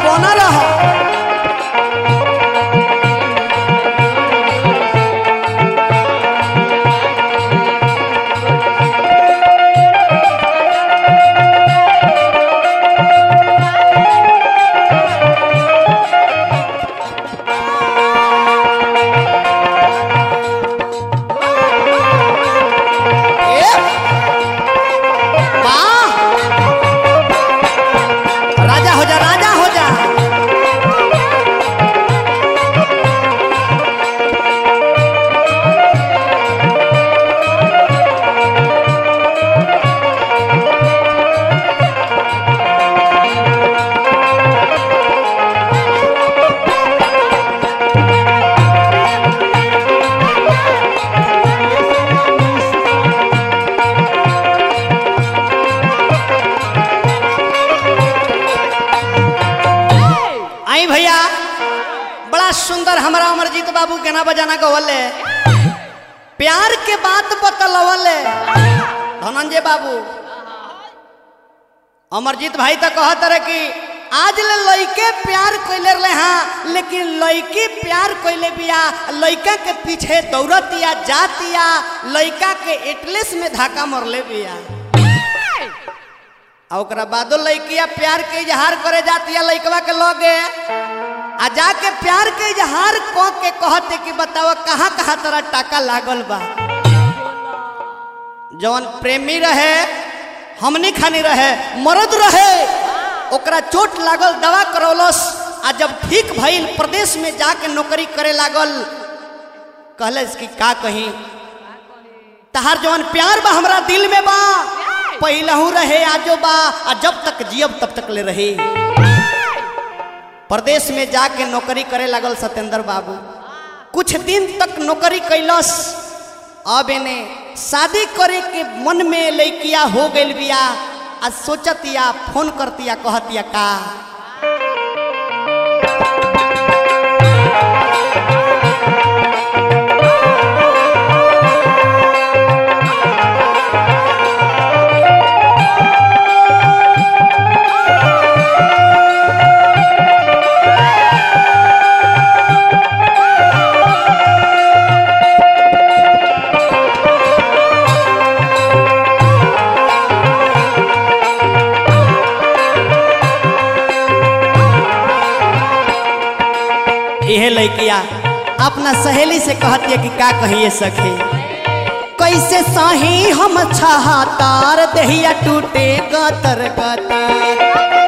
बना रह ए, वाह! राजा हो जा राजा हो जा आई भैया बड़ा सुंदर हमारा अमरजीत बाबू के ना बजाना गवले प्यार के बात बतलवले धनंजय बाबू अमरजीत भाई तो कहत रहे कि आज ले लइके प्यार कइले रहे हाँ लेकिन लइकी प्यार कइले बिया लइका के पीछे दौड़तिया जातिया लइका के एटलेस में धक्का मरले बिया आ ओकरा बादो लइकिया प्यार के इजहार करे जातिया लइकवा के लगे आ जाके प्यार के इजहार क के कहते कि बताओ कहाँ कहाँ तोरा टाका लागल बा जवन प्रेमी रहे हमनी खानी रहे मर्द रहे ओकरा चोट लागल दवा करौलस आ जब ठीक भइल प्रदेश में जाके नौकरी करे लागल कहलस कि का कहीं तहार जवन प्यार बा हमरा दिल में बा पहिलहू रहे आजो बा आ जब तक जियब तब तक ले रहे प्रदेश में जाके नौकरी करे लागल सत्येंद्र बाबू कुछ दिन तक नौकरी कैलस अब एने शादी करे के मन में लैकिया हो गइल बिया आ सोचतिया फोन करतिया कहतिया का यह लैकिया अपना सहेली से कहती है कि का कहिए सखी कैसे सही हम छहातार दहिया टूटे गतर गतर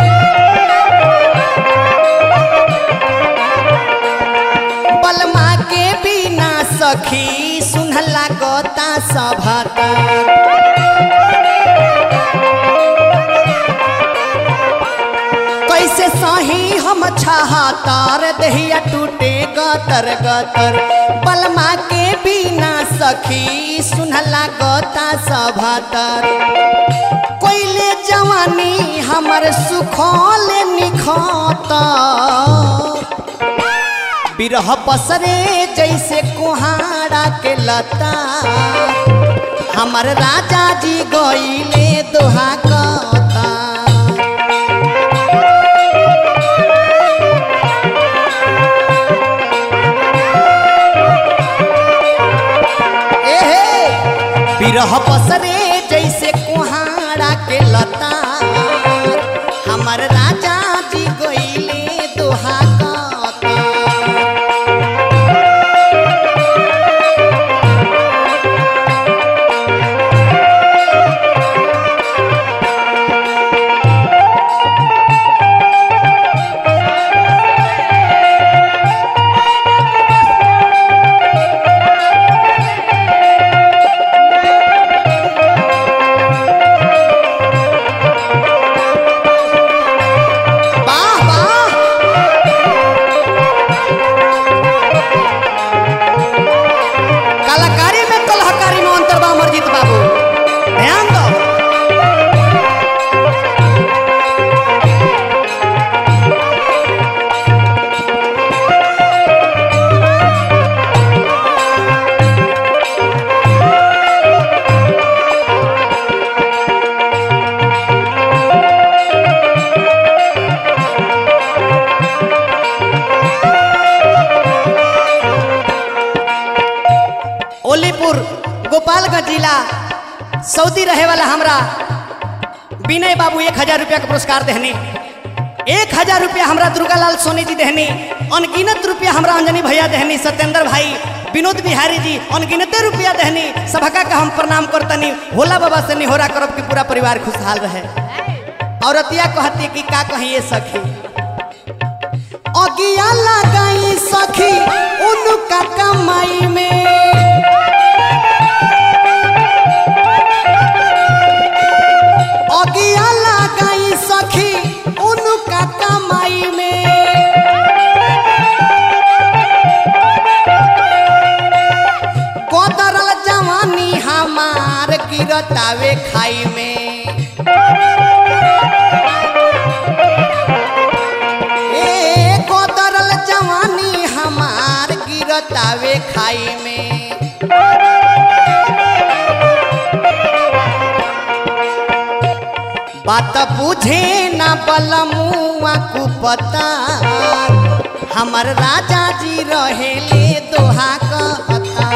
बलमा के बिना सखी सुनला गोता सभातर कैसे सही हम छहातार दहिया टूटे गतर गतर बलमा के बिना सखी सुनला गोता सभातर कोइले जवानी हमर सुखल निखत बिरह पसरे जैसे कुहाड़ा के लता हमर राजा जी गईले दोहा कता एहे बिरह पसरे जैसे कुहाड़ा के लता हमर राजा जी गईले दोहा कता जिला सऊदी रहे वाला हमरा विनय बाबू एक हजार रुपया का पुरस्कार देहनी एक हजार रुपया हमरा दुर्गालाल सोनी जी देहनी अनगिनत रुपया हमरा अंजनी भैया देहनी सत्येंद्र भाई विनोद बिहारी जी अनगिनते रुपया देहनी सबका का हम प्रणाम करतनी भोला बाबा से निहोरा करब कि पूरा परिवार खुशहाल रहे औरतिया कहती कि का कहिए सखी अगिया लगाई सखी उनका कमाई में अगिया लगाई सखी उनका कमाई में कोदरल जवानी हमार गिरतावे खाई में ए कोदरल जवानी हमार गिरतावे खाई में बात बुझे ना बलमुआ कुपता हमर राजा जी रहेले दोहा कहता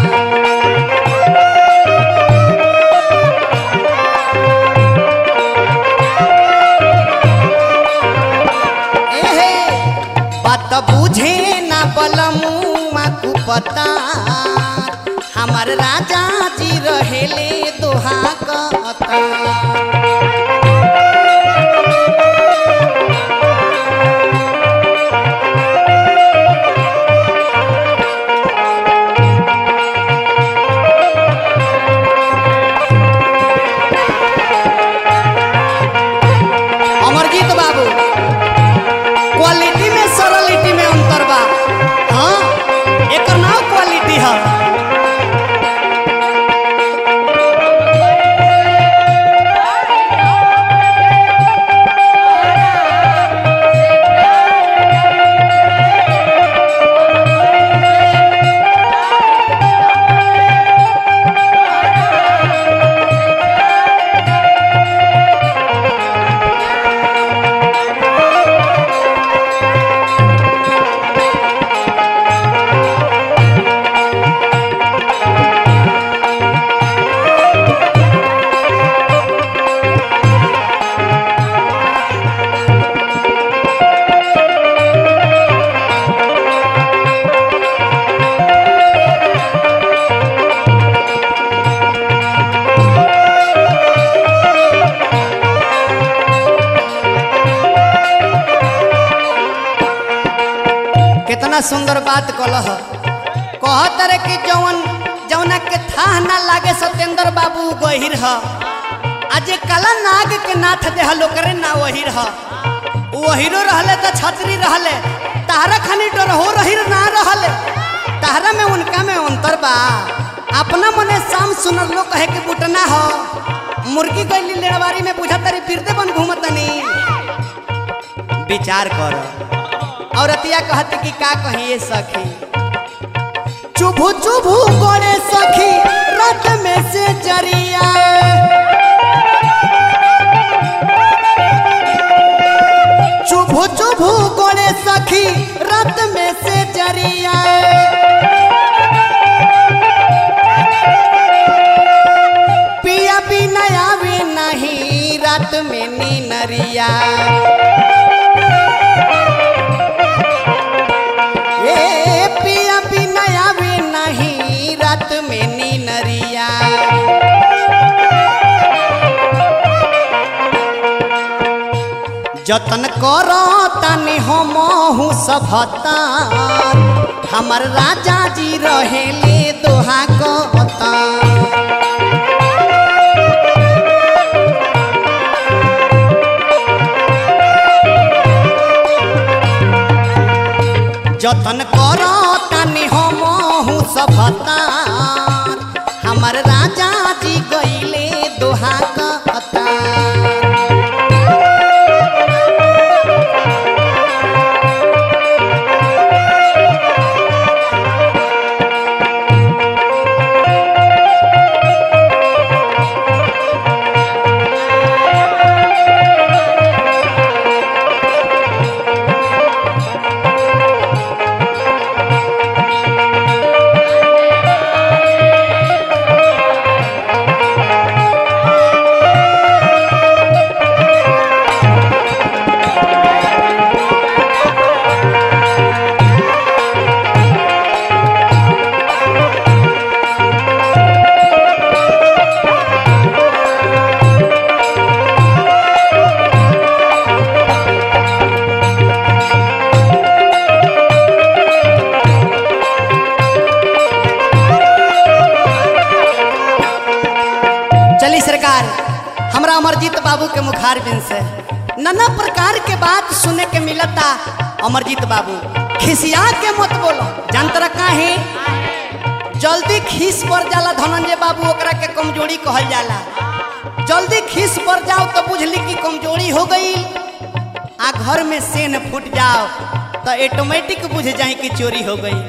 एहे बात बुझे ना बलमुआ कुपता हमर राजा जी रहेले दोहा कहता अमरजीत बाबू क्वालिटी में सरलिटी में अंतर बा हाँ एकर नाम क्वालिटी है कितना सुंदर बात कलह कहत रे कि जौन जौना के थाह ना लागे सत्येंद्र बाबू गहिर ह आज कला नाग के नाथ देहल ओकरे ना वही रह वहीरो रहले तो छतरी रहले तारा खानी डर हो रही ना रहले तारा में उनका में अंतर बा अपना मने शाम सुनर लो कहे के बुटना हो मुर्गी गईली लेड़वारी में बुझा तरी फिरते बन घूमतनी विचार कर औरतिया कहती कि का कहिए सखी चुभु चुभु करे सखी रत में से जरिया चुभु चुभु करे सखी रत में से जरिया पिया बिना आवे नहीं रात में नीनरिया ए पिया बिना आवे नहीं रात में नीनरिया जतन करो तनि हमहु सभता हमर राजा जी रहेले दोहा कहता जतन करो तनि हमहु सभता हमर राजा जी गईले दोहा कहता खारबिन से नाना प्रकार के बात सुने के मिलता अमरजीत बाबू खिसिया के मत बोलो जानतरा काहे जल्दी खीस पर जाला धनंजय बाबू ओकरा के कमजोरी कहल जाला जल्दी खीस पर जाओ तो बुझली कि कमजोरी हो गई आ घर में सेन फूट जाओ तो ऑटोमेटिक बुझ जाए कि चोरी हो गई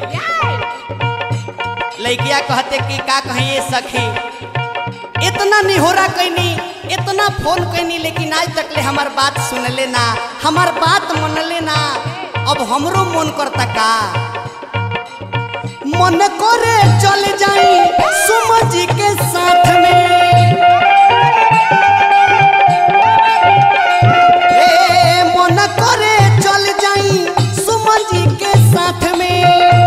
लड़किया कहते कि का कहें ये सखी इतना निहोरा कैनी इतना फोन कैनी लेकिन आज तक ले हमार बात सुन लेना हमार बात मन लेना अब हमरो मन करता का मन करे चल जाई सुमन जी के साथ में ए मन करे चल जाई सुमन जी के साथ में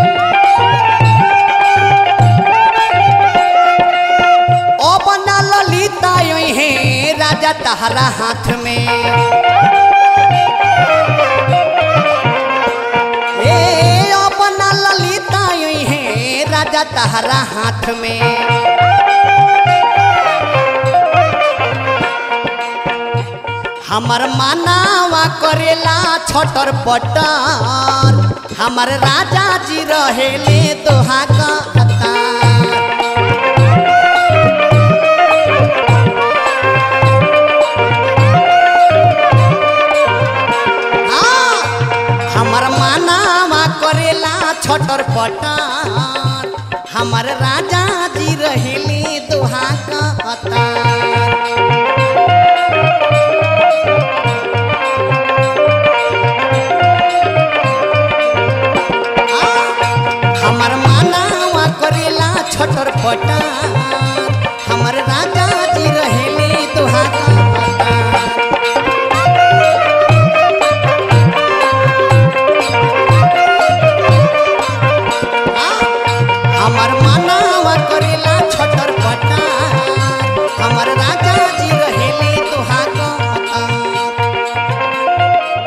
ओ बना ललिता योई है राजा तहरा हाथ में ए ओ बना ललिता योई है राजा तहरा हाथ में हमर मानावा करेला छटर पटर हमर राजा जी रहेले दोहा का अतार हाँ, हमर मानावा करेला छटर पटर हमर राजा जी रहेले दोहा का अतार हमर मानावा करेला छटर पटर हमर राजा जी रहेले दोहा का अतार हमर मानावा करेला छटर पटार हमर राजा जी रहेले तोहा कहता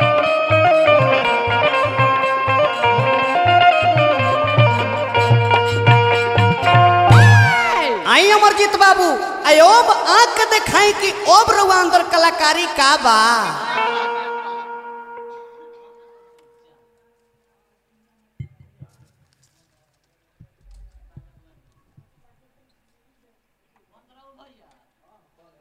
आई अमरजीत बाबू अयोब आंख दिखाई कि ओब रउआ अंदर कलाकारी का बा